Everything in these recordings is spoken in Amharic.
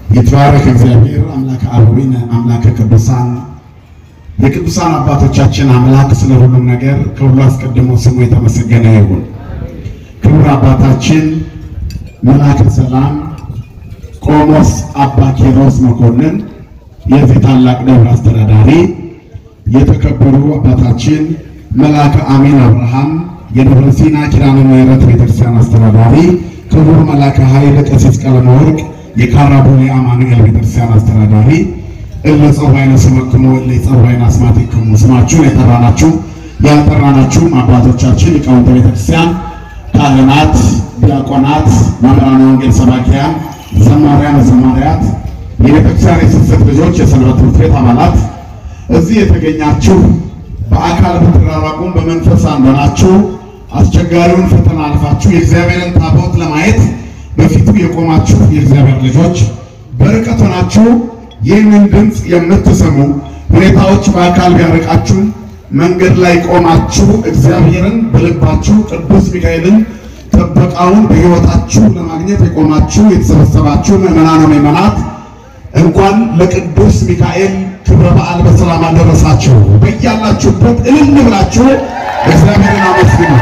ይትባረክ እግዚአብሔር አምላከ አበዊነ አምላከ ቅዱሳን የቅዱሳን አባቶቻችን አምላክ ስለ ሁሉም ነገር ከሁሉ አስቀድሞ ስሙ የተመሰገነ ይሁን። ክቡር አባታችን መልአከ ሰላም ቆሞስ አባ ኪሮስ መኮንን የዚህ ታላቅ ደብር አስተዳዳሪ፣ የተከበሩ አባታችን መልአከ አሚን አብርሃም የደብረ ሲና ኪዳነ ምሕረት ቤተክርስቲያን አስተዳዳሪ፣ ክቡር መልአከ ኃይል ቀሲስ ቀለመወርቅ የካራቦሌ አማኑኤል ቤተክርስቲያን አስተዳዳሪ እለ ጸዋይነ ስመክሙ እለ ጸዋይነ አስማቲክሙ ስማችሁን የጠራናችሁ ያልጠራናችሁም አባቶቻችን ሊቃውንተ ቤተክርስቲያን፣ ካህናት፣ ዲያቆናት፣ መምህራነ ወንጌል ሰባኪያን፣ ዘማሪያን፣ ዘማሪያት፣ የቤተክርስቲያን የስብስብ ልጆች፣ የሰንበት ትምህርት ቤት አባላት እዚህ የተገኛችሁ በአካል ብትራራቁም በመንፈስ አንድ ሆናችሁ አስቸጋሪውን ፈተና አልፋችሁ የእግዚአብሔርን ታቦት ለማየት በፊቱ የቆማችሁ የእግዚአብሔር ልጆች በርቀት ሆናችሁ ይህንን ድምፅ የምትሰሙ ሁኔታዎች በአካል ቢያርቃችሁ መንገድ ላይ ቆማችሁ እግዚአብሔርን በልባችሁ ቅዱስ ሚካኤልን ጥበቃውን በሕይወታችሁ ለማግኘት የቆማችሁ የተሰበሰባችሁ ምዕመናን ምዕመናት እንኳን ለቅዱስ ሚካኤል ክብረ በዓል በሰላም አደረሳችሁ። በያላችሁበት እልል ብላችሁ እግዚአብሔርን አመስግኑት።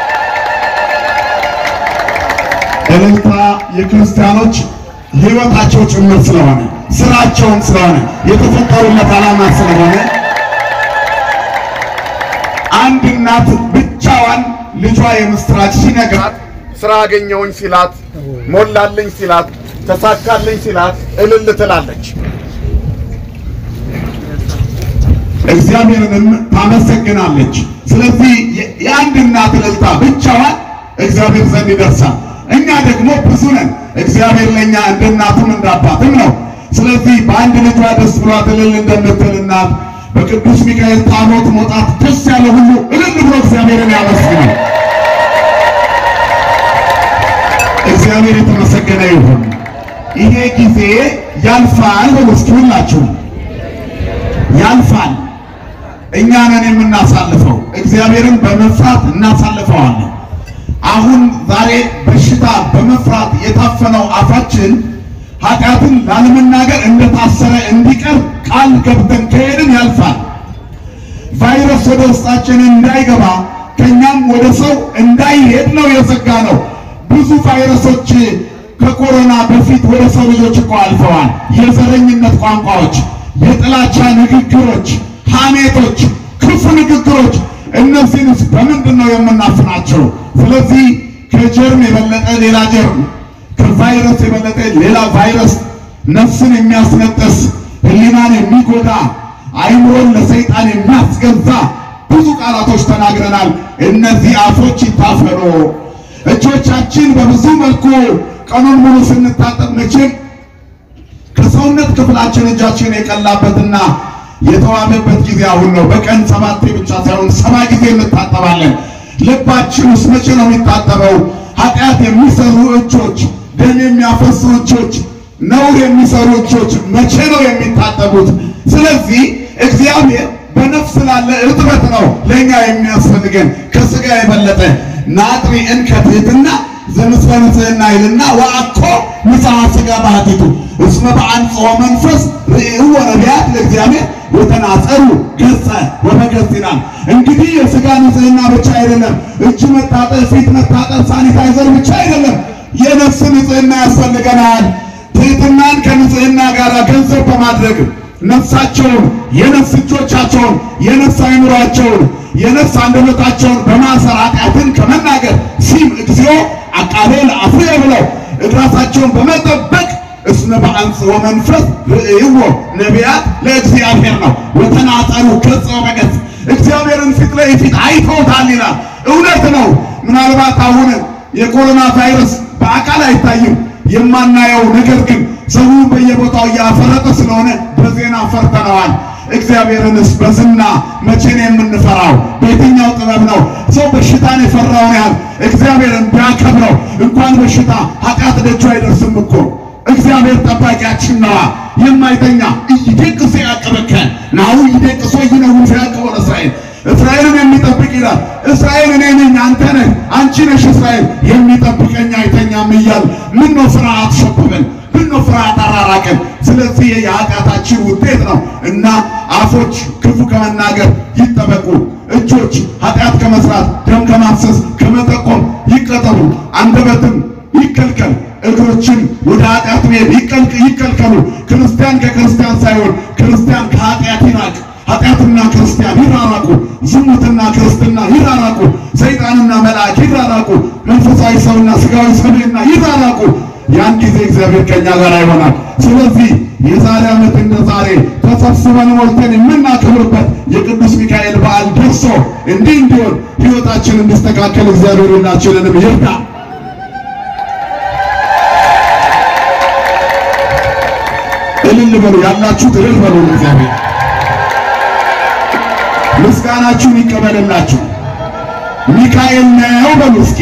እልልታ የክርስቲያኖች ሕይወታቸው ጭምር ስለሆነ ስራቸውን ስለሆነ የተፈጠሩለት ዓላማ ስለሆነ አንድ እናት ብቻዋን ልጇ የምስራች ሲነግራት ስራ አገኘውኝ ሲላት፣ ሞላልኝ ሲላት፣ ተሳካልኝ ሲላት እልል ትላለች። እግዚአብሔርንም ታመሰግናለች። ስለዚህ የአንድ እናት እልልታ ብቻዋን እግዚአብሔር ዘንድ ይደርሳል። እኛ ደግሞ ብዙ ነን። እግዚአብሔር ለእኛ እንደ እናቱም እንደ አባትም ነው። ስለዚህ በአንድ ልጇ ደስ ብሏት እልል እንደምትል እናት በቅዱስ ሚካኤል ታቦት መውጣት ደስ ያለ ሁሉ እልል ብሎ እግዚአብሔርን ያመስግናል። እግዚአብሔር የተመሰገነ ይሁን። ይሄ ጊዜ ያልፋል። በሉ እስኪ ሁላችሁም ያልፋል። እኛ ነን የምናሳልፈው። እግዚአብሔርን በመፍራት እናሳልፈዋለን። አሁን ዛሬ በሽታ በመፍራት የታፈነው አፋችን ኃጢአትን ላለመናገር እንደታሰረ እንዲቀር ቃል ገብተን ከሄድን ያልፋል። ቫይረስ ወደ ውስጣችን እንዳይገባ ከኛም ወደ ሰው እንዳይሄድ ነው የዘጋ ነው። ብዙ ቫይረሶች ከኮሮና በፊት ወደ ሰው ልጆች እኮ አልፈዋል። የዘረኝነት ቋንቋዎች፣ የጥላቻ ንግግሮች፣ ሐሜቶች፣ ክፉ ንግግሮች እነዚህንስ በምንድን ነው የምናፍናቸው? ስለዚህ ከጀርም የበለጠ ሌላ ጀርም፣ ከቫይረስ የበለጠ ሌላ ቫይረስ፣ ነፍስን የሚያስነጥስ ሕሊናን የሚጎዳ አይምሮን ለሰይጣን የሚያስገዛ ብዙ ቃላቶች ተናግረናል። እነዚህ አፎች ይታፈኑ። እጆቻችን በብዙ መልኩ ቀኑን ሙሉ ስንታጠብ መቼም ከሰውነት ክፍላችን እጃችን የቀላበትና የተዋበበት ጊዜ አሁን ነው። በቀን ሰባቴ ብቻ ሳይሆን ሰባ ጊዜ እንታጠባለን። ልባችን ውስጥ መቼ ነው የሚታጠበው? ኃጢአት የሚሰሩ እጆች፣ ደም የሚያፈሱ እጆች፣ ነውር የሚሰሩ እጆች መቼ ነው የሚታጠቡት? ስለዚህ እግዚአብሔር በነፍስ ላለ እርጥበት ነው ለእኛ የሚያስፈልገን ከስጋ የበለጠ ናጥሪ እንከትህትና ዘምስለ ንጽሕና ይልና ወአኮ ንጽሐ ሥጋ ባህቲቱ እስመ በአንጽሖ መንፈስ ርእዩ ወነቢያት ለእግዚአብሔር ወተናጸሩ ገጸ ወበገጽ ይላል። እንግዲህ የሥጋ ንጽሕና ብቻ አይደለም፣ እጅ መታጠብ፣ ፊት መታጠብ፣ ሳኒታይዘር ብቻ አይደለም፣ የነፍስ ንጽሕና ያስፈልገናል። ትሕትናን ከንጽሕና ጋር ገንዘብ በማድረግ ነፍሳቸውን የነፍስ እጆቻቸውን የነፍስ አይምሯቸውን የነፍስ አንደበታቸውን በማሰር ኃጢአትን ከመናገር ሲም እግዚኦ አቃቤ ለአፍሬ ብለው ራሳቸውን በመጠበቅ እስመ በአንጽሖ መንፈስ ርእይዎ ነቢያት ለእግዚአብሔር ነው ወተናጸሩ ገጸ በገጽ እግዚአብሔርን ፊት ለፊት አይተውታል ይላል። እውነት ነው። ምናልባት አሁን የኮሮና ቫይረስ በአካል አይታይም የማናየው ነገር ግን ሰው በየቦታው እያፈረጠ ስለሆነ በዜና ፈርተነዋል። እግዚአብሔርንስ በዝና መቼ ነው የምንፈራው? በየትኛው ጥበብ ነው ሰው በሽታን የፈራውን ያህል እግዚአብሔርን ቢያከብረው እንኳን በሽታ ኃጢአት ደጁ አይደርስም እኮ እግዚአብሔር ጠባቂያችን ነዋ። የማይተኛ ኢይደቅስ ያዕቅበከ ናሁ ኢይደቅሶ ይነውን ያዕቅቦ ለእስራኤል እስራኤልን የሚጠብቅ ይላል። እስራኤል እኔ ነኝ፣ አንተ ነህ፣ አንቺ ነሽ። እስራኤል የሚጠብቀኝ አይተኛም እያል ምን ነው ፍርሃት ሸብበን ምን ነው ፍርሃት አራራቀን? ስለዚህ የኃጢአታችን ውጤት ነው እና አፎች ክፉ ከመናገር ይጠበቁ፣ እጆች ኃጢአት ከመስራት ደም ከማፍሰስ ከመጠቆም ይቀጠሉ፣ አንደበትም ይከልከል፣ እግሮችን ወደ ኃጢአት መሄድ ይከልከሉ። ክርስቲያን ከክርስቲያን ሳይሆን ክርስቲያን ከኃጢአት ይራቅ። ኃጢአትና ክርስቲያን ይራራቁ። ዝሙትና ክርስትና ይራራቁ። ሰይጣንና መልአክ ይራራቁ። መንፈሳዊ ሰውና ስጋዊ ሰውና ይራራቁ። ያን ጊዜ እግዚአብሔር ከኛ ጋር ይሆናል። ስለዚህ የዛሬ ዓመት እንደ ዛሬ ተሰብስበን ሞልተን የምናከብርበት የቅዱስ ሚካኤል በዓል ደርሶ እንዲህ እንዲሆን ሕይወታችን እንዲስተካከል እግዚአብሔር ሁላችንንም ይርዳ። እልል በሉ ያላችሁት እልል በሉ እግዚአብሔር ምስጋናችሁን ይቀበልላችሁ። ሚካኤል ነው በሉ እስኪ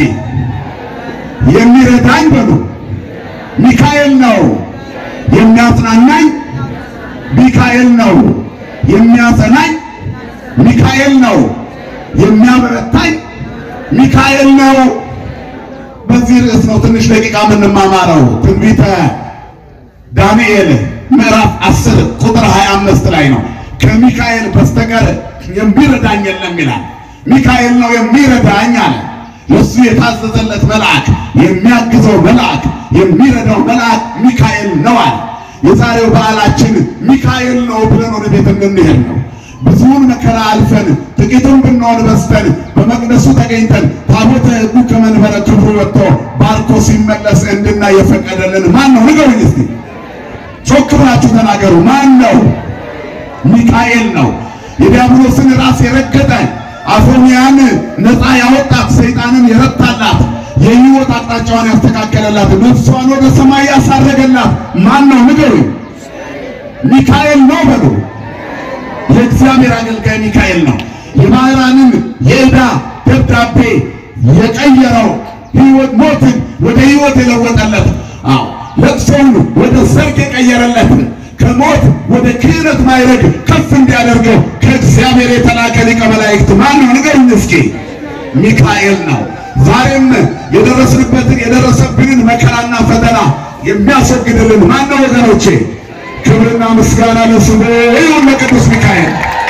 የሚረዳኝ በሉ ሚካኤል ነው የሚያጽናናኝ፣ ሚካኤል ነው የሚያጸናኝ፣ ሚካኤል ነው የሚያበረታኝ፣ ሚካኤል ነው። በዚህ ርዕስ ነው ትንሽ ደቂቃ የምንማማረው። ትንቢተ ዳንኤል ምዕራፍ 10 ቁጥር 25 ላይ ነው። ከሚካኤል በስተቀር የሚረዳኝ የለም ይላል። ሚካኤል ነው የሚረዳኝ አለ። ለሱ የታዘዘለት መልአክ፣ የሚያግዘው መልአክ፣ የሚረዳው መልአክ ሚካኤል ነው አለ። የዛሬው በዓላችን ሚካኤል ነው ብለን ወደ ቤት እንድንሄድ ነው። ብዙውን መከራ አልፈን ጥቂቱን ብንሆን በዝተን በመቅደሱ ተገኝተን ታቦተ ሕጉ ከመንበረ ክብሩ ወጥቶ ባርኮ ሲመለስ እንድናይ የፈቀደልን ማን ነው? ንገሩኝ እስቲ ጮክ ብላችሁ ተናገሩ። ማን ነው? ሚካኤል ነው። የዲያብሎስን ራስ የረገጠ አፎሚያን ነፃ ያወጣት ሰይጣንን የረታላት የሕይወት አቅጣጫዋን ያስተካከለላት ነፍሷን ወደ ሰማይ ያሳረገላት ማን ነው? ንገሩኝ። ሚካኤል ነው በሉ። የእግዚአብሔር አገልጋይ ሚካኤል ነው። የባህራንን የዕዳ ደብዳቤ የቀየረው ሕይወት ሞትን ወደ ሕይወት የለወጠለት አዎ ለቅሶውን ወደ ሰርግ የቀየረለት ከሞት ወደ ክህነት ማይረግ ከፍ እንዲያደርገው ከእግዚአብሔር የተላከ ሊቀ መላእክት ማን ነው? ንገሩኝ እስኪ። ሚካኤል ነው። ዛሬም የደረስንበትን የደረሰብንን መከራና ፈተና የሚያስወግድልን ማን ነው? ወገኖቼ ክብርና ምስጋና ለስሙ ይሁን ለቅዱስ ሚካኤል።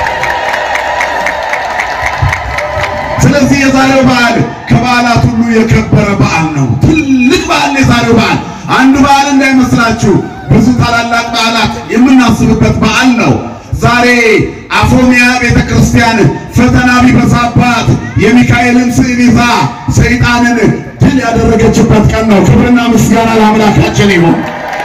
ስለዚህ የዛሬው በዓል ከበዓላት ሁሉ የከበረ በዓል ነው። ትልቅ በዓል ነው የዛሬው በዓል። አንድ በዓል እንዳይመስላችሁ ብዙ ታላላቅ በዓላት የምናስብበት በዓል ነው። ዛሬ አፎሚያ ቤተ ክርስቲያን ፈተና ቢበዛባት የሚካኤልን ስዕል ይዛ ሰይጣንን ድል ያደረገችበት ቀን ነው። ክብርና ምስጋና ለአምላካችን ይሁን።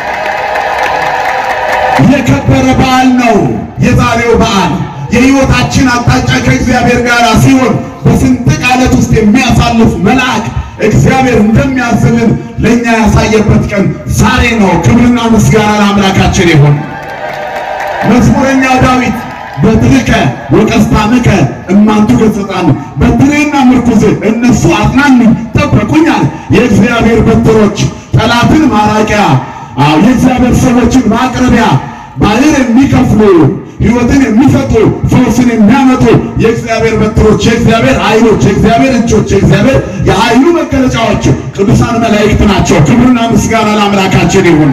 የከበረ በዓል ነው የዛሬው በዓል። የሕይወታችን አቅጣጫ ከእግዚአብሔር ጋር ሲሆን በስንጥቅ ዓለት ውስጥ የሚያሳልፍ መልአክ እግዚአብሔር እንደሚያዝልን ለእኛ ያሳየበት ቀን ዛሬ ነው። ክብርና ምስጋና ለአምላካችን ይሁን። መዝሙረኛው ዳዊት በትርከ ወቀስታምከ እማንቱ ገሥጻን፣ በትሬና ምርኩዝ እነሱ አጽናኑኝ ጠበቁኛል። የእግዚአብሔር በትሮች ጠላትን ማራቂያ፣ አዎ የእግዚአብሔር ሰዎችን ማቅረቢያ፣ ባህር የሚከፍሉ ሕይወትን የሚሰጡ ፈውስን የሚያመጡ የእግዚአብሔር በትሮች፣ የእግዚአብሔር ኃይሎች፣ የእግዚአብሔር እጆች፣ የእግዚአብሔር የኃይሉ መገለጫዎች ቅዱሳን መላእክት ናቸው። ክብርና ምስጋና ለአምላካችን ይሁን።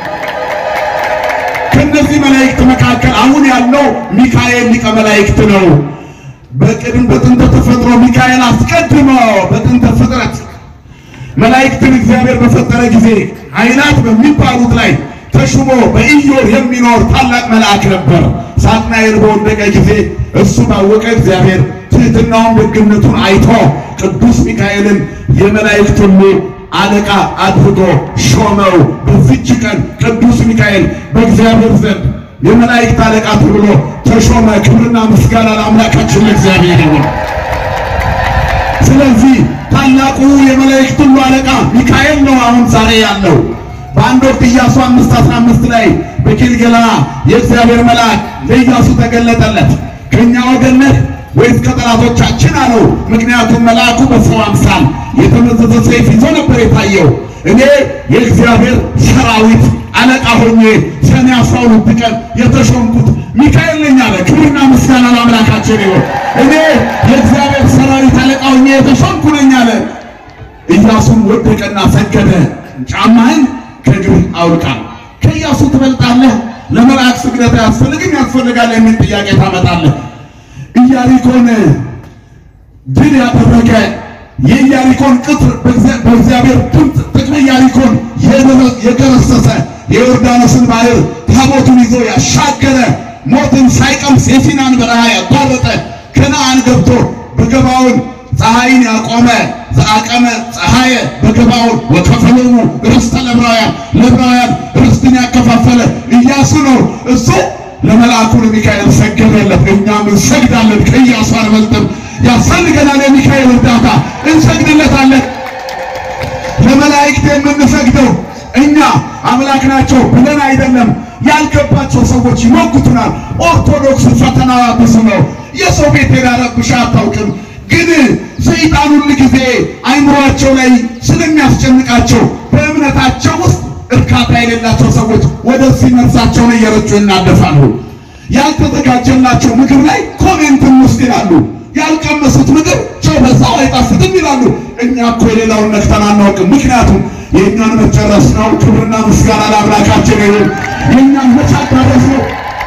ከእነዚህ መላእክት መካከል አሁን ያለው ሚካኤል ሊቀ መላእክት ነው። በቅድም በጥንተ ተፈጥሮ ሚካኤል አስቀድሞ በጥንተ ፍጥረት መላእክትን እግዚአብሔር በፈጠረ ጊዜ ኃይላት በሚባሉት ላይ ተሹሞ በኢዮር የሚኖር ታላቅ መልአክ ነበር። ሳጥናኤል በወደቀ ጊዜ እሱ ባወቀ እግዚአብሔር ትሕትናውን ደግነቱን አይቶ ቅዱስ ሚካኤልን የመላእክት ሁሉ አለቃ አድርጎ ሾመው። በዚች ቀን ቅዱስ ሚካኤል በእግዚአብሔር ዘንድ የመላእክት አለቃ ተብሎ ተሾመ። ክብርና ምስጋና ለአምላካችን ለእግዚአብሔር ይሁን። ስለዚህ ታላቁ የመላእክት ሁሉ አለቃ ሚካኤል ነው አሁን ዛሬ ያለው። በአንድ ወቅት ኢያሱ አምስት አስራ አምስት ላይ በኪልገላ የእግዚአብሔር መልአክ ለኢያሱ ተገለጠለት። ከእኛ ወገን ነህ ወይስ ከጠላቶቻችን አለው። ምክንያቱም መልአኩ በሰው አምሳል የተመዘዘ ሰይፍ ይዞ ነበር የታየው። እኔ የእግዚአብሔር ሰራዊት አለቃ ሆኜ ሰኔ አስራ ሁለት ቀን የተሾምኩት ሚካኤል ነኝ አለ። ክብርና ምስጋና ለአምላካችን ይሁን። እኔ የእግዚአብሔር ሰራዊት አለቃ ሆኜ የተሾምኩ ነኝ አለ። ኢያሱም ወደቀና ሰገደ። ጫማህን ከእግርህ አውልቃል። ትበልጣለህ? ለመልአክ ስግደት አያስፈልግም ያስፈልጋል የሚል ጥያቄ ታመጣለህ። ኢያሪኮን ድል ያደረገ የኢያሪኮን ቅጥር በእግዚአብሔር ድምፅ ጥቅመ ኢያሪኮን የገረሰሰ የዮርዳኖስን ባህር ታቦቱን ይዞ ያሻገረ ሞትን ሳይቀምስ የሲናን በረሃ ያቋረጠ ከነአን ገብቶ በገባውን ፀሐይን ያቆመ ዘአቀመ ፀሐየ በገባውን ወከፈሎሙ ርስተ ለዕብራውያን ለዕብራውያን ርስትን ያከፋፈለ ኢያሱ ነው። እሱ ለመልአኩ ለሚካኤል ሰገደለት። እኛም እንሰግዳለን፣ ከኢያሱ አንበልጥም። ያስፈልገናል የሚካኤል እርዳታ፣ እንሰግድለታለን። ለመላእክት የምንሰግደው እኛ አምላክ ናቸው ብለን አይደለም። ያልገባቸው ሰዎች ይሞግቱናል። ኦርቶዶክስ ፈተናዋ ብዙ ነው። የሰው ቤት ሄዳ ረብሻ አታውቅም። ግን ሰይጣን ሁል ጊዜ አይምሯቸው ላይ ስለሚያስጨንቃቸው በእምነታቸው ውስጥ እርካታ የሌላቸው ሰዎች ወደዚህ ነፍሳቸውን እየረጩ ይናደፋሉ። ያልተዘጋጀላቸው ምግብ ላይ ኮሜንትም ውስጥ ይላሉ። ያልቀመሱት ምግብ ጨው በዛው አይጣፍጥም ይላሉ። እኛ እኮ የሌላውን ነክተን አናውቅም። ምክንያቱም የእኛን መጨረስ ነው። ክብርና ምስጋና ለአምላካችን ይሁን። የእኛን መቻዳረስ ነው።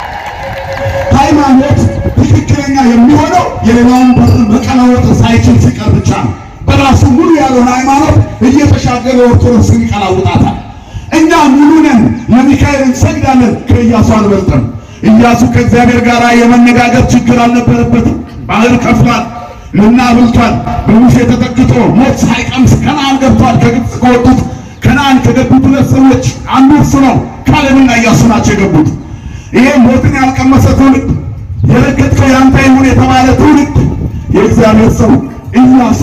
ሃይማኖት ትክክለኛ የሚሆነው የሌላውን በር መቀላወጥ ሳይችል ሲቀር ብቻ ነው። በራሱ ሙሉ ያልሆነ ሃይማኖት እየተሻገረ ኦርቶዶክስን ይቀላውጣታል። እኛ ሙሉ ነን፣ ለሚካኤል እንሰግዳለን። ከኢያሱ አንበልጥም። ኢያሱ ከእግዚአብሔር ጋር የመነጋገር ችግር አልነበረበትም። ባህር ከፍሏል፣ መና በልቷል። በሙሴ ተጠግቶ ሞት ሳይቀምስ ከነአን ገብቷል። ከግብፅ ከወጡት ከነአን ከገቡት ሁለት ሰዎች አንዱ እርሱ ነው። ካሌብና ኢያሱ ናቸው የገቡት። ይሄ ሞትን ያልቀመሰ ትውልድ የረገጥከው ያንተ ይሁን የተባለ ትውልድ የእግዚአብሔር ሰው ኢያሱ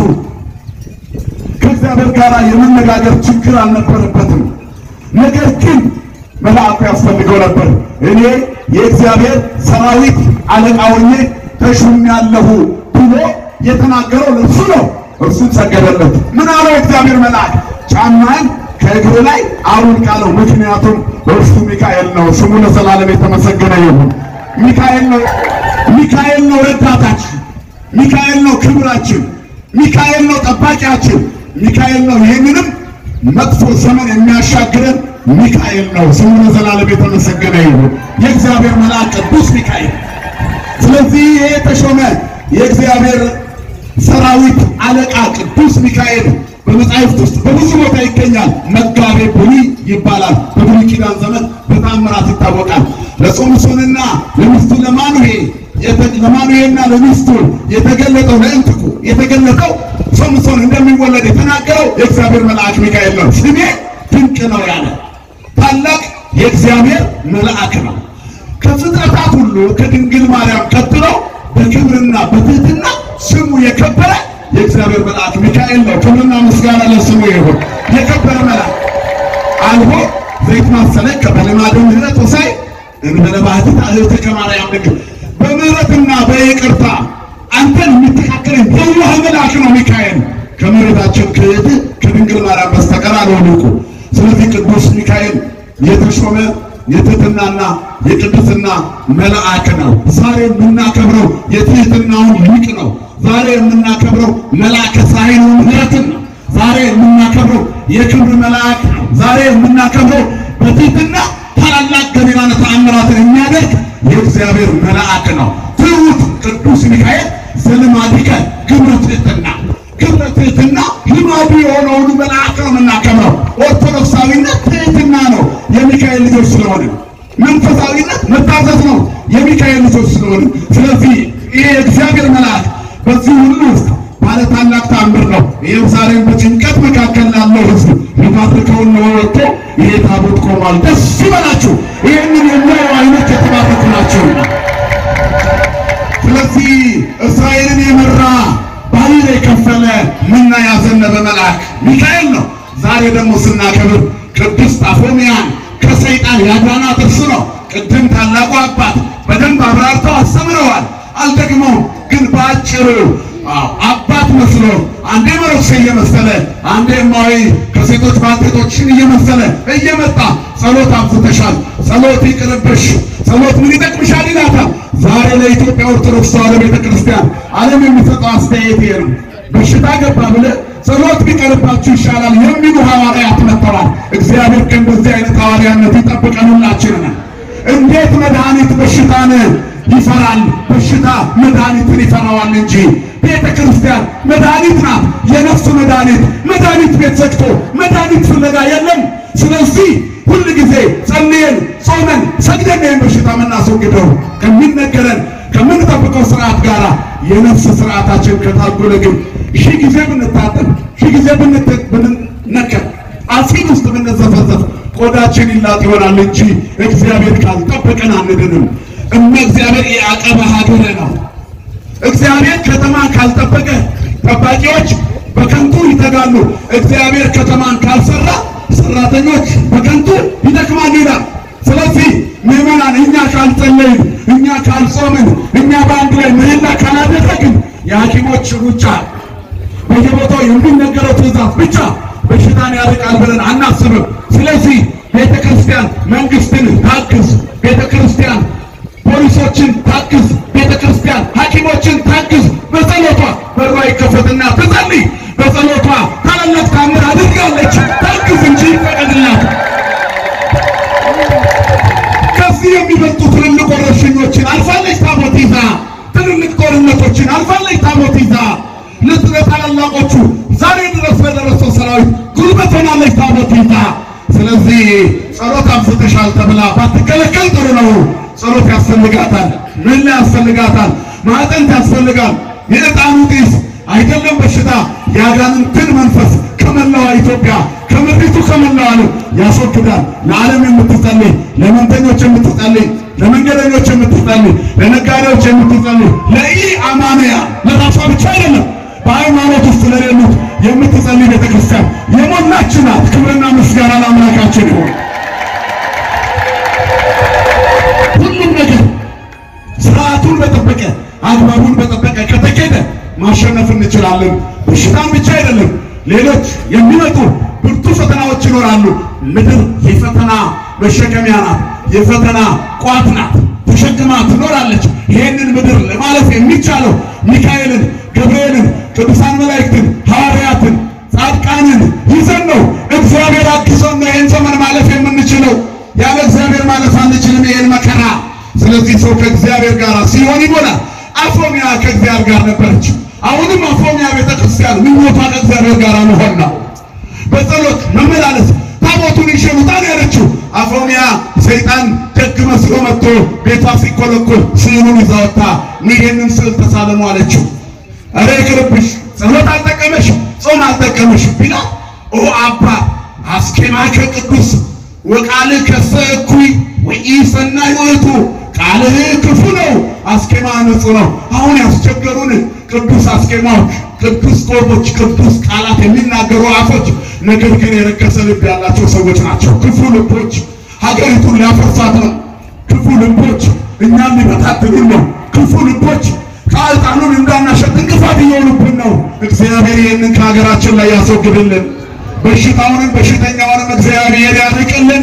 ከእግዚአብሔር ጋር የመነጋገር ችግር አልነበረበትም። ነገር ግን መልአኩ ያስፈልገው ነበር። እኔ የእግዚአብሔር ሰራዊት አለቃ ሆኜ ተሹሜያለሁ ብሎ የተናገረው ለእሱ ነው። እርሱም ሰገደለት። ምን አለው እግዚአብሔር መልአክ? ጫማን ከእግር ላይ አውልቅ አለው። ምክንያቱም እርሱ ሚካኤል ነው። ስሙ ለዘላለም የተመሰገነ ይሁን። ሚካኤል ነው። ሚካኤል ነው ረዳታችን። ሚካኤል ነው ክብራችን። ሚካኤል ነው ጠባቂያችን። ሚካኤል ነው ይህንንም መጥፎ ዘመን የሚያሻግረን ሚካኤል ነው። ስሙ ለዘላለም የተመሰገነ ይሁን። የእግዚአብሔር መልአክ ቅዱስ ሚካኤል። ስለዚህ ይሄ የተሾመ የእግዚአብሔር ሰራዊት አለቃ ቅዱስ ሚካኤል በመጻሕፍት ውስጥ በብዙ ቦታ ይገኛል። መጋቤ ብሉይ ይባላል። በብሉይ ኪዳን ዘመን በታምራት ይታወቃል። ለሶምሶንና ለሚስቱ ለማኑሄ ለማኑሄና ለሚስቱ የተገለጠው ለእንትኩ የተገለጠው ሶምሶን እንደሚወለድ የተናገረው የእግዚአብሔር መልአክ ሚካኤል ነው። ስሜ ድንቅ ነው ያለ ታላቅ የእግዚአብሔር መልአክ ነው። ከፍጥረታት ሁሉ ከድንግል ማርያም ቀጥሎ በክብርና በትህትና ስሙ የከበረ የእግዚአብሔር መልአክ ሚካኤል ነው። ክብርና ምስጋና ለስሙ ይሁን። የከበረ መልአክ አልቦ ዘይት ማሰለከ በልማደ ምሕረት ወሳይ እንበለ ባህቲት እህትከ ማርያም ድንግል በምሕረትና በይቅርታ አንተን የሚተካከልን የዋህ መልአክ ነው ሚካኤል። ከመሬታችን ክህት ከድንግል ማርያም በስተቀር አልወደቁ። ስለዚህ ቅዱስ ሚካኤል የተሾመ የትህትናና የቅድስና መልአክ ነው። ዛሬ የምናከብረው የትህትናውን ሊቅ ነው። ዛሬ የምናከብረው መልአከ ፀሐይን ምሕረትን ነው። ዛሬ የምናከብረው የክብር መልአክ ነው። ዛሬ የምናከብረው በትህትና ታላላቅ ገቢራነ ተአምራትን የሚያደርግ የእግዚአብሔር መልአክ ነው። ትሑት ቅዱስ ሚካኤል ዘልማዲከ ግብረ ትህትና ግብረ ትህትና ልማዱ የሆነውን መልአክ ነው የምናከብረው። ኦርቶዶክሳዊነት ትህትና ነው የሚካኤል ልጆች ስለሆነ፣ መንፈሳዊነት መታዘዝ ነው የሚካኤል ልጆች ስለሆነ። ስለዚህ ይሄ የእግዚአብሔር መልአክ በዚህ ሁሉ ውስጥ ባለ ታላቅ ተአምር ነው። ይህም ዛሬም በጭንቀት መካከል ላለው ሕዝብ ሊባርከውን ነው ወጥቶ ይሄ ታቦት ቆሟል። ደስ ይበላችሁ። ይህንን የሚያዩ አይኖች የተባረኩ ናቸው። ስለዚህ እስራኤልን የመራ ባህር የከፈለ ምና ያዘነበ መልአክ ሚካኤል ነው። ዛሬ ደግሞ ስናከብር ቅዱስ ጳፎሚያን ከሰይጣን ያዳናት እርሱ ነው። ቅድም ታላቁ አባት በደንብ አብራርተው አስተምረዋል። አልደግመውም፣ ግን በአጭሩ አባት መስሎ አንዴ መነኩሴ እየመሰለ አንዴ እማዊ ከሴቶች ባልቴቶችን እየመሰለ እየመጣ ጸሎት አብዝተሻል፣ ጸሎት ይቅርብሽ፣ ጸሎት ምን ይጠቅምሻል ይላታል። ዛሬ ለኢትዮጵያ ኦርቶዶክስ ተዋሕዶ ቤተ ክርስቲያን ዓለም የሚሰጠው አስተያየት ይሄ ነው። በሽታ ገባ ብለህ ጸሎት ቢቀርባችሁ ይሻላል የሚሉ ሐዋርያት መጥተዋል። እግዚአብሔር ከእንደዚህ አይነት ሐዋርያነት ይጠብቀን ሁላችንን። እንዴት መድኃኒት በሽታን ይፈራል? በሽታ መድኃኒትን ይፈራዋል እንጂ ቤተ ክርስቲያን መድኃኒት ናት። የነፍስ መድኃኒት መድኃኒት ቤት ዘግቶ መድኃኒት ፍለጋ የለም። ስለዚህ ሁል ጊዜ ጸልየን ጾመን ሰግደን ይህን በሽታ የምናስወግደው ከሚነገረን ከምንጠብቀው ስርዓት ጋር የነፍስ ስርዓታችን ከታጎለ ግን ሺህ ጊዜ ብንታጠብ ሺህ ጊዜ ብንነከር አሲድ ውስጥ ብንዘፈዘፍ ቆዳችን ይላጥ ይሆናል እንጂ እግዚአብሔር ካልጠበቀን አንድንም። እመ እግዚአብሔር የአቀበ ሀገረ ነው። እግዚአብሔር ከተማ ካልጠበቀ ጠባቂዎች በከንቱ ይተጋሉ። እግዚአብሔር ከተማን ካልሰራ ሰራተኞች በከንቱ ይደክማሉ ይላል። ስለዚህ ምዕመናን እኛ ካልጸለይን፣ እኛ ካልጾምን፣ እኛ በአንድ ላይ ምህላ ካላደረግን የሐኪሞች ሩጫ በየቦታው የሚነገረው ትእዛዝ ብቻ በሽታን ያርቃል ብለን አናስብም። ስለዚህ ቤተ ክርስቲያን መንግስትን ታግዝ፣ ቤተ ክርስቲያን ፖሊሶችን ታግዝ፣ ቤተ ክርስቲያን ሐኪሞችን ታግዝ። በጸሎቷ በሯ ይከፈትና ትጸልይ። በጸሎቷ ታላላቅ ታምር አድርጋለች። ታግዝ እንጂ ይፈቀድላት። ከዚህ የሚበልጡ ትልልቅ ወረርሽኞችን አልፋለች ታቦት ይዛ። ትልልቅ ጦርነቶችን አልፋለች ታቦት ይዛ። ለታላላቆቹ ዛሬ ድረስ ለደረሰው ሰራዊት ጉልበት ሆናለች ታቦት ይዛ። ስለዚህ ጸሎት አብዝተሻል ተብላ ባትከለከል ጥሩ ነው። ጸሎት ያስፈልጋታል። ምን ያስፈልጋታል? ማዕጠንት ያስፈልጋል። የዕጣኑ ጢስ አይደለም በሽታ የአጋንንትን መንፈስ ከመላዋ ኢትዮጵያ ከምድሪቱ ከመላዋ ዓለም ያስወግዳል። ለዓለም የምትጸልይ ለመንተኞች የምትጸልይ ለመንገደኞች የምትጸልይ ለነጋዴዎች የምትጸልይ ለኢ አማንያ ለራሷ ብቻ አይደለም በሃይማኖት ውስጥ ለሌሉት የምትጸልይ ቤተክርስቲያን የሞላች ናት። ክብርና ምስጋና ለአምላካችን ይሁን። ሁሉም ነገር ስርዓቱን በጠበቀ አግባቡን በጠበቀ ከተኬደ ማሸነፍ እንችላለን። በሽታን ብቻ አይደለም፣ ሌሎች የሚመጡ ብርቱ ፈተናዎች ይኖራሉ። ምድር የፈተና መሸከሚያ ናት፣ የፈተና ቋት ናት። ተሸክማ ትኖራለች። ይህንን ምድር ለማለፍ የሚቻለው ሚካኤልን፣ ገብርኤልን፣ ቅዱሳን መላእክትን፣ ሐዋርያትን፣ ጻድቃንን ይዘን ነው። እግዚአብሔር አግዞን ነው ይህን ዘመን ማለፍ የምንችለው። ያለ እግዚአብሔር ማለፍ አንችልም ይህን መከራ። ስለዚህ ሰው ከእግዚአብሔር ጋር ሲሆን ይሞላል። አፎሚያ ከእግዚአብሔር ጋር ነበረች። አሁንም አፎሚያ ቤተክርስቲያን ምኞቷ ከእግዚአብሔር ጋር መሆን ነው። በጸሎት መመላለስ ታቦቱን ይዤ ልውጣ ነው ያለችው። አፎሚያ ሰይጣን ደግ መስሎ መጥቶ ቤቷ ሲኮለኮል ስዕሉን ይዛ ወጥታ ይሄንን ስዕል ተሳለሙ አለችው። ኧረ ይቅርብሽ፣ ጸሎት አልጠቀመሽ፣ ጾም አልጠቀመሽ ቢላ ኦ አባ አስኬማከ ቅዱስ ወቃልህ ከሰ እኩይ ወኢሰናይ ውእቱ ቃልህ ክፉ ነው፣ አስኬማ ንጹሕ ነው። አሁን ያስቸገሩን ቅዱስ አስኬማዎች፣ ቅዱስ ቆቦች፣ ቅዱስ ቃላት የሚናገሩ አፎች፣ ነገር ግን የረከሰ ልብ ያላቸው ሰዎች ናቸው። ክፉ ልቦች ሀገሪቱን ሊያፈርሳት ነው። ክፉ ልቦች እኛም ሊበታትኑን ነው። ክፉ ልቦች ከዕጣኑን እንዳናሸት እንቅፋት እየሆኑብን ነው። እግዚአብሔር ይህንን ከሀገራችን ላይ ያስወግድልን። በሽታውንም በሽተኛውንም እግዚአብሔር ያርቅልን።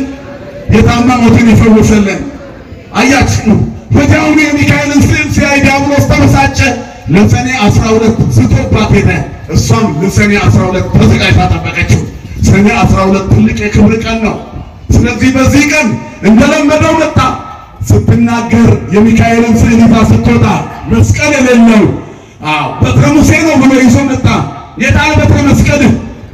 የታመሙትን ይፈውስልን። አያችሁ ወዲያውኑ የሚካኤልን ስዕል ሲያይ ዲያብሎስ ተበሳጨ። ለሰኔ አስራ ሁለት ስቶባት ሄደ። እሷም ለሰኔ አስራ ሁለት ተዘጋጅታ ጠበቀችው። ሰኔ አስራ ሁለት ትልቅ የክብር ቀን ነው። ስለዚህ በዚህ ቀን እንደለመደው መጣ። ስትናገር የሚካኤልን ስዕል ይዛ ስትወጣ መስቀል የሌለው አዎ በትረ ሙሴ ነው ብሎ ይዞ መጣ። የጣል በትረ መስቀልህ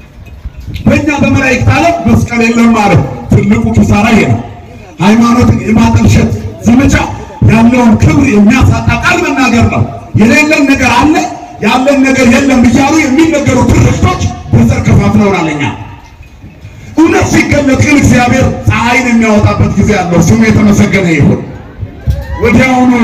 በእኛ በመላእክት ዓለም መስቀል የለም ማለት ትልቁ ኪሳራ ይሄ ነው። ሃይማኖትን የማጠልሸት ዘመቻ ያለውን ክብር የሚያሳጣ ቃል መናገር ነው። የሌለን ነገር አለ ያለን ነገር የለም እያሉ የሚነገሩ ትርክቶች በዘር ከፋፍለውናል። እኛ እውነት ሲገለጥ ግን እግዚአብሔር ፀሐይን የሚያወጣበት ጊዜ አለው። ስሙ የተመሰገነ ይሁን። ወዲያውኑ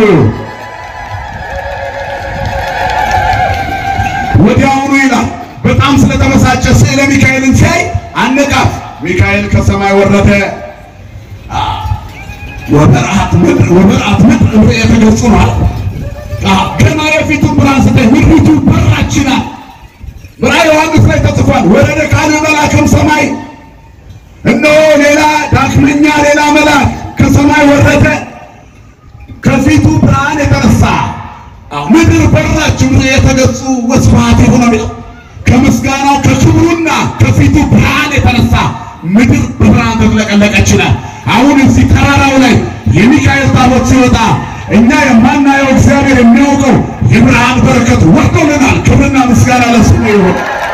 ወዲያውኑ ይላል በጣም ስለተበሳጨ ስዕለ ሚካኤልን ሲያይ አነቃት። ሚካኤል ከሰማይ ወረደ። ወበረአት ምድር ወበረአት ምድር እምር የተገጹ ነው። ገና የፊቱን ብርሃን ስታይ ምድሪቱ በራች ይላል። በራዕየ ዮሐንስ ላይ ተጽፏል። ወረደ ካለ መልአክም ሰማይ እነሆ ሌላ ዳግመኛ ሌላ መልአክ ከሰማይ ወረደ። ከፊቱ ብርሃን የተነሳ ምድር በራች። ምድር የተገጹ ወስፋት የሆነ ከምስጋናው ከክብሩ ከእሱና ከፊቱ ብርሃን የተነሳ ምድር በብርሃን ተጥለቀለቀች ይላል። አሁን እዚህ ተራራው ላይ የሚካኤል ታቦት ሲወጣ እኛ የማናየው እግዚአብሔር የሚያውቀው የብርሃን በረከት ወርዶልናል። ክብርና ምስጋና ለስሙ ይሁን።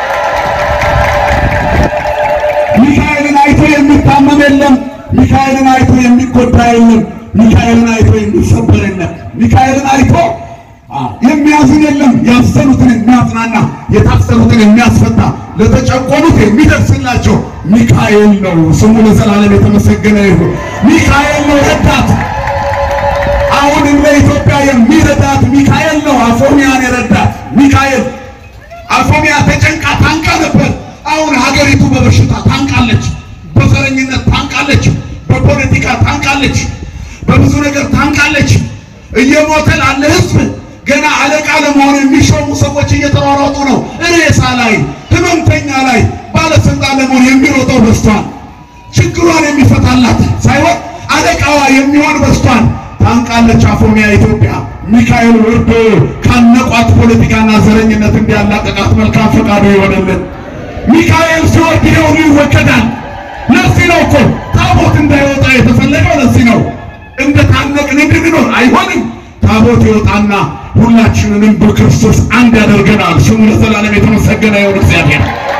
ሚካኤልን አይቶ የሚታመም የለም። ሚካኤልን አይቶ የሚጎዳ የለም። ሚካኤልን አይቶ የሚሰበር የለም። ሚካኤልን አይቶ የሚያዝን የለም። ያዘኑትን የሚያጽናና፣ የታሰሩትን የሚያስፈታ፣ ለተጨቆኑት የሚደርስላቸው ሚካኤል ነው። ስሙ ለዘላለም የተመሰገነ ይሁን። ሚካኤል ነው ረዳት። አሁንም ለኢትዮጵያ የሚረዳት ሚካኤል ነው። አፎሚያን የረዳት ሚካኤል አፎሚያ ተጨንቃ ታንቃ ነበር። አሁን ሀገሪቱ በበሽታ ታንቃለች፣ በዘረኝነት ታንቃለች፣ በፖለቲካ ታንቃለች፣ በብዙ ነገር ታንቃለች። እየሞተ ላለ ሕዝብ ገና አለቃ ለመሆን የሚሾሙ ሰዎች እየተሯሯጡ ነው። ሬሳ ላይ፣ ህመምተኛ ላይ ባለስልጣን ለመሆን የሚሮጠው በዝቷል። ችግሯን የሚፈታላት ሳይሆን አለቃዋ የሚሆን በዝቷል። ታንቃለች አፎሚያ ኢትዮጵያ። ሚካኤል ወርዶ ካነቋት ፖለቲካና ዘረኝነት እንዲያላቀቃት መልካም ፈቃዱ ይሆንልን። ሚካኤል ሲወርድ ይሄ ሁሉ ይወገዳል። ለዚህ ነው እኮ ታቦት እንዳይወጣ የተፈለገው። ለዚህ ነው እንደ ታነቅን እንድንኖር አይሆንም። ታቦት ይወጣና ሁላችንንም በክርስቶስ አንድ ያደርገናል። ስሙ ለዘላለም የተመሰገነ ይሁን እግዚአብሔር።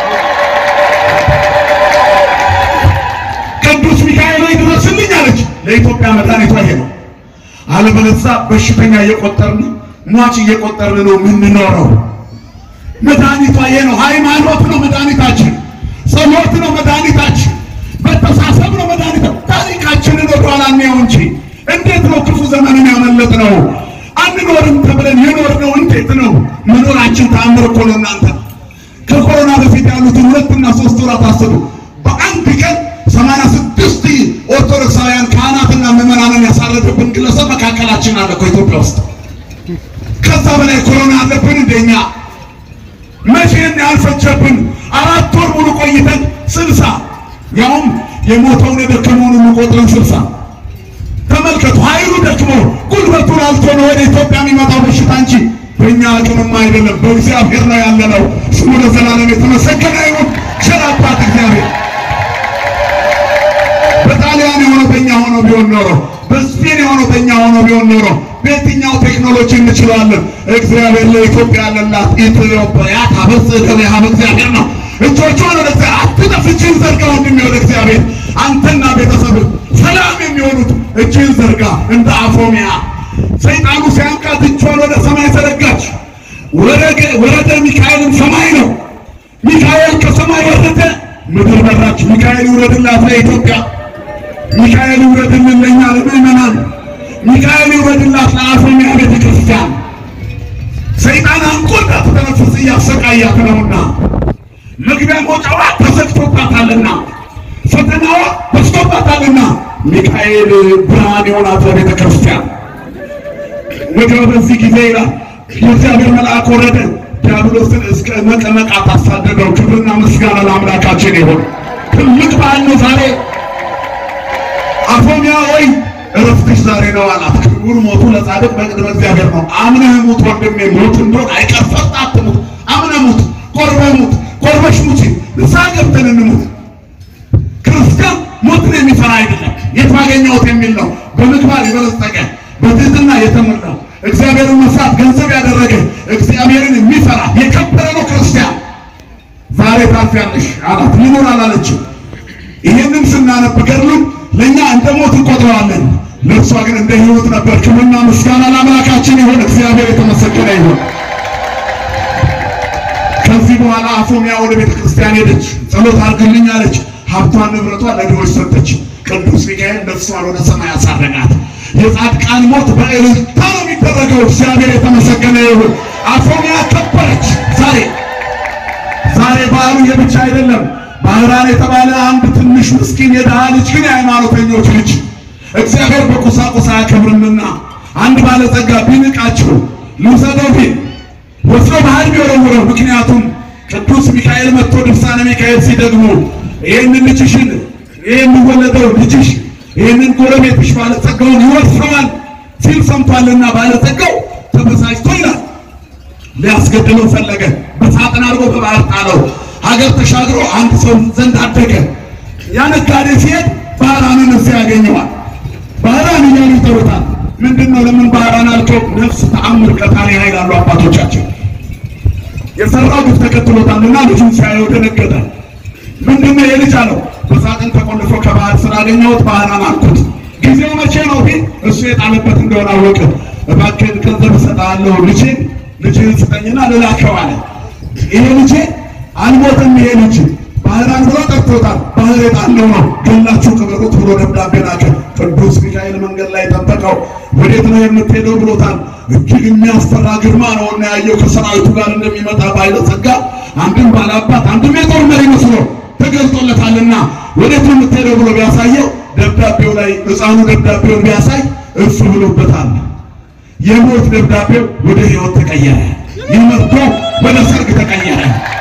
ቅዱስ ሚካኤል ሆይ ድረስልኝ አለች። ለኢትዮጵያ መድኃኒቷ ይሄ ነው። አለበለዚያ በሽተኛ እየቆጠርን ሟች እየቆጠርን ነው የምንኖረው። መድኃኒቷ ይሄ ነው። ሃይማኖት ነው መድኃኒታችን። ጸሎት ነው መድኃኒታችን። መተሳሰብ ነው መድኃኒት። ታሪካችንን ወደኋላ እንየው እንጂ እንዴት ነው ክፉ ዘመንን ያመለጥ ነው? አንኖርም ተብለን የኖርነው እንዴት ነው? መኖራችን ተአምር እኮ ነው። እናንተ ከኮሮና በፊት ያሉትን ሁለትና ሶስት ወራት አስቡ። በአንድ ቀን ሰማንያ ስድስት ኦርቶዶክሳውያን ካህናትና ምዕመናንን ያሳረፈብን ግለሰብ መካከላችን አለ እኮ ኢትዮጵያ ውስጥ። ከዛ በላይ ኮሮና አለብን እንደኛ መቼን ያልፈጀብን አራት ወር ሙሉ ቆይተን ስልሳ ያውም የሞተውን የደከመውን ሁሉ ቆጥረን ስልሳ ተመልከቱ። ኃይሉ ደክሞ ጉልበቱ ላልቶ ነው ወደ ኢትዮጵያ የሚመጣው በሽታ እንጂ በእኛ አቅምማ አይደለም። በእግዚአብሔር ነው ያለነው። ስሙ ለዘላለም የተመሰገነ ይሁን። ቸር አባት እግዚአብሔር በጣሊያን የሆነው በእኛ ሆኖ ቢሆን ኖሮ በስፔን የሆነው በእኛ ሆኖ ቢሆን ኖሮ በየትኛው ቴክኖሎጂ እንችለዋለን? እግዚአብሔር ለኢትዮጵያ ያለላት ኢትዮጵያ ታበጽሕ እደዊሃ በእግዚአብሔር ነው። እጆቿን ወደ እግዚአብሔር አትጠፍ፣ እጅህን ዘርጋ ወንድሜ ወደ እግዚአብሔር። አንተና ቤተሰብህ ሰላም የሚሆኑት እጅህን ዘርጋ እንደ አፎሚያ። ሰይጣኑ ሲያንቃት እጇን ወደ ሰማይ ዘረጋች። ወረደ ሚካኤልም ሰማይ ነው። ሚካኤል ከሰማይ ወረደ፣ ምድር በራች። ሚካኤል ይውረድላት ለኢትዮጵያ። ሚካኤል ይውረድልን ለእኛ ለምእመናን። ሚካኤል ይውረድላት ለአፎሚያ ቤተ ክርስቲያን። ሰይጣን አንቆ እንዳትተነፍስ እያሰቃያት ነውና መግቢያ መውጫዋ ተዘግቶባታልና ፈተናዋ በዝቶባታልና ሚካኤል ብርሃን የሆናት ለቤተ ክርስቲያን። ወዲያው በዚህ ጊዜ ይላል የእግዚአብሔር መልአክ ወረደ፣ ዲያብሎስን እስከ መቀመቃት አሳደደው። ክብርና ምስጋና ለአምላካችን ይሁን። ትልቅ በዓል ነው ዛሬ። አፎሚያ ወይ እረፍትሽ ዛሬ ነው አላት። ክቡር ሞቱ ለጻድቅ በቅድመ እግዚአብሔር ነው። አምነህ ሙት ወንድሜ፣ ሞት እንደሆን አይቀር ፈርታ አትሙት። አምነህ ሙት፣ ቆርበህ ሙት፣ ቆርበሽ ሙት፣ ንስሐ ገብተን እንሙት። ክርስቲያን ሞትን የሚፈራ አይደለም። የት ባገኘሁት የሚል ነው። በምግባር የበለጸገ በትህትና የተሞላ እግዚአብሔርን መፍራት ገንዘብ ያደረገ እግዚአብሔርን የሚፈራ የከበረ ነው ክርስቲያን። ዛሬ ታልፊያለሽ አላት። ሊኖር አላለችም። ይህንን ስናነብ ገድሉን ለእኛ እንደ ሞት እንቆጥረዋለን። ለእርሷ ግን እንደ ሕይወት ነበር። ክብርና ምስጋና ለአምላካችን ይሁን። እግዚአብሔር የተመሰገነ ይሁን። ከዚህ በኋላ አፎሚያ ወደ ቤተ ክርስቲያን ሄደች። ጸሎት አድርግልኝ አለች። ሀብቷን ንብረቷን ለድሆች ሰጠች። ቅዱስ ሚካኤል ነፍሷን ወደ ሰማይ አሳረጋት። የጻድቃን ሞት በእልልታ ነው የሚደረገው። እግዚአብሔር የተመሰገነ ይሁን። አፎሚያ ከበረች። ዛሬ ዛሬ በዓሉ የብቻ አይደለም። ባህራን የተባለ አንድ ትንሽ ምስኪን የድሃ ልጅ ግን የሃይማኖተኞች ልጅ እግዚአብሔር በቁሳቁስ አያከብርምና አንድ ባለጸጋ ቢንቃችሁ ልውሰደው ቢል ወስዶ ባህር ቢወረውረው፣ ምክንያቱም ቅዱስ ሚካኤል መጥቶ ድርሳነ ሚካኤል ሲደግሙ ይህንን ልጅሽን ይህ የሚወለደው ልጅሽ ይህንን ጎረቤትሽ ባለጸጋውን ይወርሰዋል ሲል ሰምቷልና ባለጸጋው ተበሳጭቶ ይላል ሊያስገድለው ፈለገ። በሳጥን አድርጎ በባህር ጣለው። ሀገር ተሻግሮ አንድ ሰው ዘንድ አደገ። ያ ነጋዴ ሲሄድ ባህራንን እዚያ ያገኘዋል። ባህራን እያሉ ይጠሩታል። ምንድን ነው ለምን ባህራን አልከው? ነፍስ ተአምር ቀጣሪ ኃይል አሉ አባቶቻችን። የሰራው ግፍ ተከትሎታልና ልጁን ሲያየው ደነገጠ። ምንድን ነው የልጅ አለው? በሳጥን ተቆልፎ ከባህር ስላገኘሁት ባህራን አልኩት። ጊዜው መቼ ነው ቢል እሱ የጣለበት እንደሆነ አወቀ። እባክህን ገንዘብ እሰጥሃለሁ ልጄን ልጅህን ስጠኝና ልላከው አለ። ይሄ ልጄ አልሞትም። ይሄ ልጅ ባህራን ብሎ ጠርቶታል። ባህር የጣለው ነው ገላችሁ ቅበሩት ብሎ ደብዳቤ ላከ። ቅዱስ ሚካኤል መንገድ ላይ ጠበቀው። ወዴት ነው የምትሄደው ብሎታል። እጅግ የሚያስፈራ ግርማ ነው እና ያየው ከሰራዊቱ ጋር እንደሚመጣ ባይለ ጸጋ አንድም ባላባት አንድም የጦር መሪ መስሎ ተገልጦለታልና ወዴት ነው የምትሄደው ብሎ ቢያሳየው ደብዳቤው ላይ ሕፃኑ ደብዳቤውን ቢያሳይ እሱ ብሎበታል። የሞት ደብዳቤው ወደ ሕይወት ተቀየረ። ይህ መርዶ ወደ ሰርግ ተቀየረ።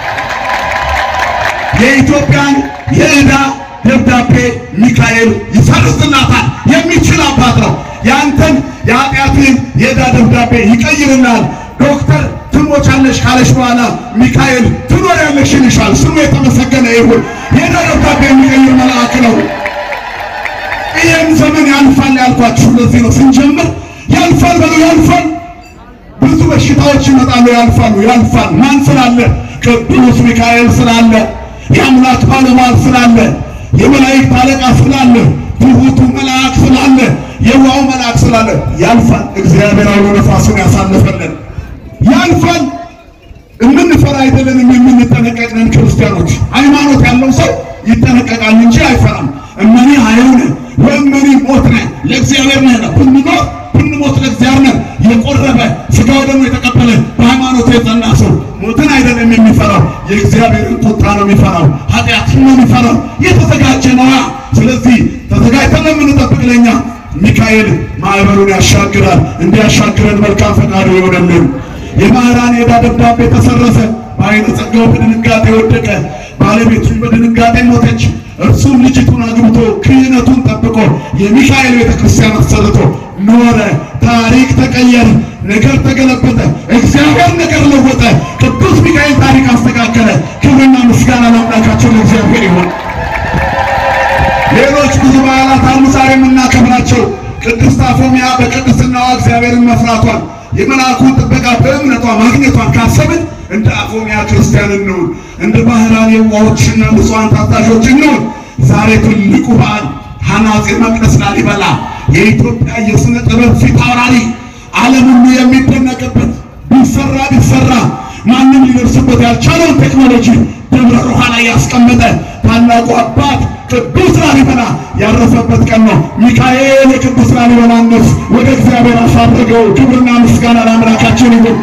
የኢትዮጵያን የዕዳ ደብዳቤ ሚካኤል ይሰርዝላታል። የሚችል አባት ነው። ያንተን የኃጢአትን የዕዳ ደብዳቤ ይቀይርናል። ዶክተር ትሞቻለሽ ካለሽ በኋላ ሚካኤል ትኖሪያለሽ ይልሻል። ስሙ የተመሰገነ ይሁን። የዕዳ ደብዳቤ የሚቀይር መልአክ ነው። ይህም ዘመን ያልፋል ያልኳችሁ ለዚህ ነው። ስንጀምር ያልፋል በሉ ያልፋል። ብዙ በሽታዎች ይመጣሉ፣ ያልፋሉ፣ ያልፋል። ማን ስላለ? ቅዱስ ሚካኤል ስላለ፣ የአምላክ ባለሟል ስላለ፣ የመላእክት አለቃ ስላለ፣ ትሑቱ መልአክ ስላለ፣ የዋው መልአክ ስላለ ያልፋል። እግዚአብሔር አውሎ ነፋሱን ያሳልፈልን። ያልፋል። የምንፈራ አይደለንም፣ የምንጠነቀቅ ነን ክርስቲያኖች። ሃይማኖት ያለው ሰው ይጠነቀቃል እንጂ አይፈራም። እመኒ ሀይውነ ወእመኒ ሞትነ ለእግዚአብሔር ነህ። ብንኖር ብንሞት ለእግዚአብሔር ነህ። የቆረበ ስጋው ደግሞ የተቀበለ በሃይማኖት የጸና ሰው ሞትን አይደለም የሚፈራው፣ የእግዚአብሔርን ቁጣ ነው የሚፈራው፣ ኃጢአትን ነው የሚፈራው። የተዘጋጀ ነዋ። ስለዚህ ተዘጋጅተን የምንጠብቅ ለኛ ሚካኤል ማዕበሉን ያሻግራል። እንዲያሻግረን መልካም ፈቃዱ ይሆነልን። የባህራን የዕዳ ደብዳቤ ተሰረዘ። በዓይነ ጸጋው በድንጋጤ ወደቀ። ባለቤቱን በድንጋጤ ሞተች። እርሱም ልጅቱን አግብቶ ክህነቱን ጠብቆ የሚካኤል ቤተ ክርስቲያን አሰርቶ ኖረ። ታሪክ ተቀየረ። ነገር ተገለበጠ። እግዚአብሔር ነገር ለወጠ። ቅዱስ ሚካኤል ታሪክ አስተካከለ። ክብርና ምስጋና ለአምላካቸው ለእግዚአብሔር ይሁን። ሌሎች ብዙ በዓላት አሉ ዛሬ የምናከብራቸው። ቅድስት አፎሚያ በቅድስናዋ እግዚአብሔርን መፍራቷን የመልአኩን ጥበቃ በእምነቷ ማግኘቷን ካሰብን እንደ አፎሚያ ክርስቲያን እንሁን። እንደ ባህራን የዋሆችና ንጹሐን ታዛዦች እንሁን። ዛሬ ትልቁ በዓል ሐናፄ መቅደስ ላሊበላ የኢትዮጵያ የሥነ ጥበብ ፊት አውራሪ ዓለም ሁሉ የሚደነቅበት ቢሰራ ቢሰራ ማንም ሊደርስበት ያልቻለውን ቴክኖሎጂ ደብረ ሮሃ ላይ ያስቀመጠ ታላቁ አባት ቅዱስ ላሊበላ ያረፈበት ቀን ነው። ሚካኤል የቅዱስ ላሊበላን ነፍስ ወደ እግዚአብሔር አሳረገው። ክብርና ምስጋና ለአምላካችን ይሁን።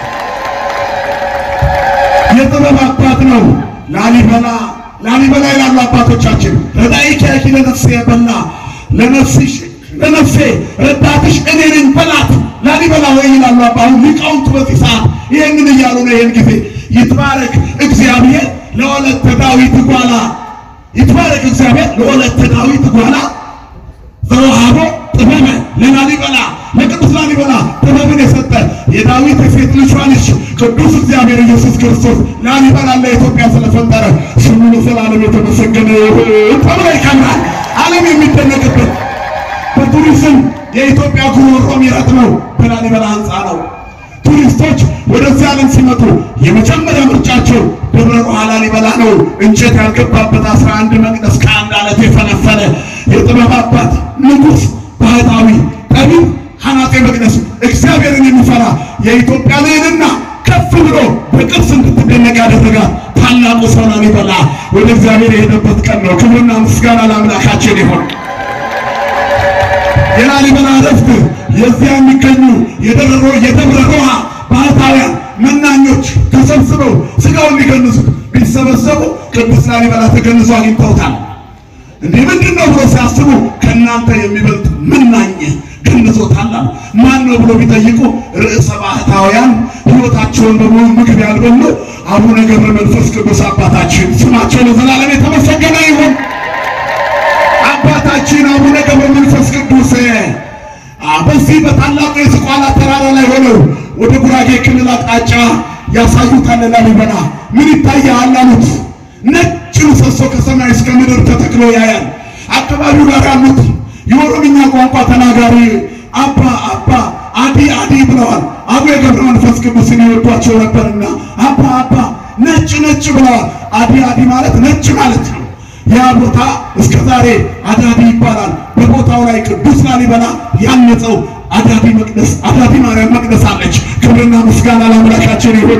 የጥበብ አባት ነው ላሊበላ። ላሊበላ ይላሉ አባቶቻችን ረዳኢኪ ያኪ ለነፍሴ በላ ለነፍስሽ ለነፍሴ ረዳትሽ እኔ ነኝ በላት ላሊበላ ወይ ይላሉ አሁን ሊቃውንቱ በዚህ ሰዓት ይህንን እያሉ ነው። ይህን ጊዜ ይትባረክ እግዚአብሔር ለወለተ ዳዊት ጓላ ይትባረክ እግዚአብሔር ለወለተ ዳዊት ጓላ ዘወሃቦ ጥበበ ለላሊበላ ለቅዱስ ላሊበላ ጥበብን የሰጠ የዳዊት የሴት ልጇ ልጅ ቅዱስ እግዚአብሔር ኢየሱስ ክርስቶስ ላሊበላ ለኢትዮጵያ ስለፈጠረ ስሙ ለዘላለም የተመሰገነ ይሁን ተብሎ ይከብራል። ዓለም የሚደነቅበት በቱሪዝም የኢትዮጵያ ጉሮሮ የሚረጥመው በላሊበላ ሕንፃ ነው። ቱሪስቶች ወደዚህ ዓለም ሲመጡ የመጀመሪያ ምርጫቸው ደብረ ሮሃ ላሊበላ ነው። እንጨት ያልገባበት አስራ አንድ መቅደስ ከአንድ አለት የፈለፈለ የጥበብ አባት ንጉሥ፣ ባህታዊ፣ ጠቢብ፣ ሐናፄ መቅደስ እግዚአብሔርን የሚፈራ የኢትዮጵያ ልዕልና ከፍ ብሎ በቅርስ እንድትደነቅ ያደረጋት ታላቁ ሰው ላሊበላ ወደ እግዚአብሔር የሄደበት ቀን ነው። ክብርና ምስጋና ለአምላካችን ይሆን። የላሊበላ ዕረፍት የዚያ የሚገኙ የደብረ የደብረ ሮሃ ባህታውያን መናኞች ተሰብስበው ስጋውን ሊገንዙት ቢሰበሰቡ ቅዱስ ላሊበላ ተገንዞ አግኝተውታል። እንዲህ ምንድን ነው ብሎ ሲያስቡ ከእናንተ የሚበልጥ መናኝ ገንዞታል አሉ። ማን ነው ብሎ ቢጠይቁ ርዕሰ ባህታውያን ሕይወታቸውን በሙሉ ምግብ ያልበሉ አቡነ ገብረ መንፈስ ቅዱስ አባታችን ስማቸው ለዘላለም የተመሰገነ ይሁን። አባታችን አቡነ ገብረ መንፈስ ቅዱስ በዚህ በታላቁ የዝቋላ ተራራ ላይ ሆነው ወደ ጉራጌ ክልል አቅጣጫ ያሳዩታል። ላሊበላ ምን ይታያል አሉት። ተክሎ ያያል። አካባቢው ጋር ያሉት የኦሮምኛ ቋንቋ ተናጋሪ አባ አባ አዲ አዲ ብለዋል። አቡነ ገብረ መንፈስ ቅዱስን ይወዷቸው ነበርና አባ አባ ነጭ ነጭ ብለዋል። አዲ አዲ ማለት ነጭ ማለት ነው። ያ ቦታ እስከ ዛሬ አዳዲ ይባላል። በቦታው ላይ ቅዱስ ላሊበላ ያነጸው አዳዲ መቅደስ አዳዲ ማርያም መቅደስ አለች። ክብርና ምስጋና ለአምላካችን ይሁን።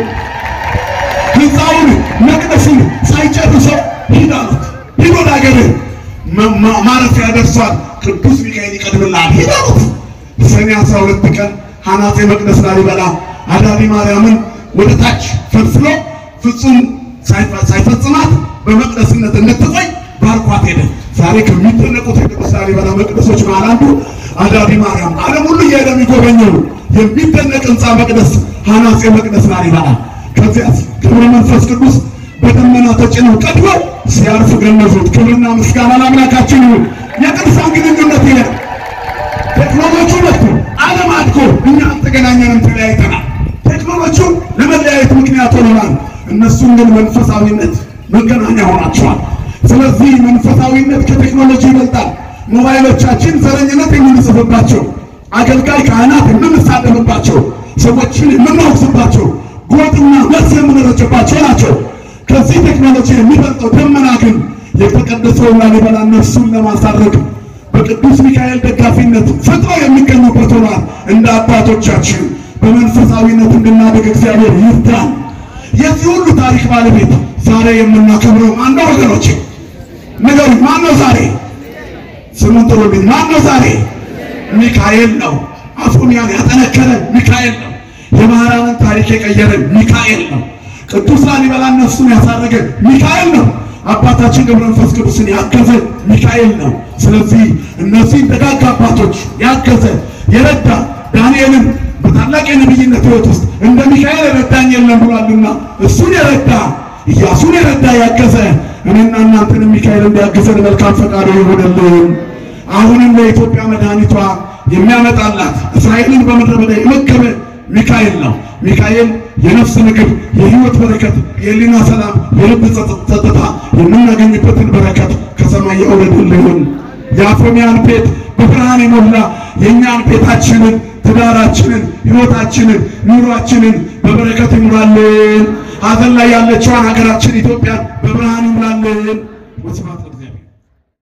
ህንፃውን መቅደሱን ሳይጨርሰው ሂድ አሉት። ሂድ ወደ ሀገርህ ማረፊያ ደርሷል። ቅዱስ ሚካኤል ይቀድምላል። ሂድ አሉት። ሰኔ አስራ ሁለት ቀን ሐናፄ መቅደስ ላሊበላ አዳዲ ማርያምን ወደ ታች ፈልፍሎ ፍጹም ሳይፈጽማት በመቅደስነት እንድትቆይ ባርኳት ሄደ። ዛሬ ከሚደነቁት የቅዱስ ላሊበላ መቅደሶች መሃል አንዱ አዳዲ ማርያም ዓለም ሁሉ እየሄደ የሚጎበኘው የሚደነቅ ህንፃ መቅደስ ሐናፄ መቅደስ ላሊበላ። ከዚያ ክብረ መንፈስ ቅዱስ በደመና ተጭነው ቀድመው ሲያርፉ ገነዙት። ክብርና ምስጋና ለአምላካችን ይሁን። የቅዱሳን ግንኙነት ይሄ ነው። ቴክኖሎጂ መጥቶ ዓለም አድጎ እኛ አልተገናኘንም፣ ተለያይተናል። ቴክኖሎጂው ለመለያየት ምክንያት ሆነናል። እነሱም ግን መንፈሳዊነት መገናኛ ሆናቸዋል። ስለዚህ መንፈሳዊነት ከቴክኖሎጂ ይበልጣል። ሞባይሎቻችን ዘረኝነት የምንጽፍባቸው፣ አገልጋይ ካህናት የምንሳደብባቸው፣ ሰዎችን የምናወቅስባቸው፣ ጎጥና መስ የምንረጭባቸው ናቸው። ከዚህ ቴክኖሎጂ የሚበልጠው ደመና ግን የተቀደሰውን ላሊበላ ነፍሱን ለማሳረግ በቅዱስ ሚካኤል ደጋፊነት ፈጥረው የሚገኙበት ሆኗል። እንደ አባቶቻችን በመንፈሳዊነት እንድናደግ እግዚአብሔር ይርዳን። የዚህ ሁሉ ታሪክ ባለቤት ዛሬ የምናከብረው ማነው? ወገኖች ንገሩ፣ ማነው ዛሬ? ስሙን ጥሩልኝ። ማነው ዛሬ? ሚካኤል ነው። አፎሚያን ያጠነከረ ሚካኤል ነው። የማርያምን ታሪክ የቀየረ ሚካኤል ነው። ቅዱስ ላሊበላ ነፍሱን ያሳረገ ሚካኤል ነው። አባታችን ገብረ መንፈስ ቅዱስን ያገዘ ሚካኤል ነው። ስለዚህ እነዚህን ደጋግ አባቶች ያገዘ የረዳ ዳንኤልን በታላቅ የነቢይነት ሕይወት ውስጥ እንደ ሚካኤል የረዳኝ የለም ብሏልና እሱን የረዳ ኢያሱን የረዳ ያገዘ እኔና እናንተንም ሚካኤል እንዲያግዘን መልካም ፈቃዱ ይሆንልን። አሁንም ለኢትዮጵያ መድኃኒቷ የሚያመጣላት እስራኤልን በምድረ በዳ የመገበ ሚካኤል ነው። ሚካኤል የነፍስ ምግብ፣ የህይወት በረከት፣ የህሊና ሰላም፣ የልብ ጸጥታ የምናገኝበትን በረከት ከሰማይ ያውረድልን። የአፎሚያን ቤት በብርሃን የሞላ የእኛን ቤታችንን፣ ትዳራችንን፣ ህይወታችንን፣ ኑሯችንን በበረከት ይሙላልን። ሀዘን ላይ ያለችዋን ሀገራችን ኢትዮጵያን በብርሃን ይሙላልን።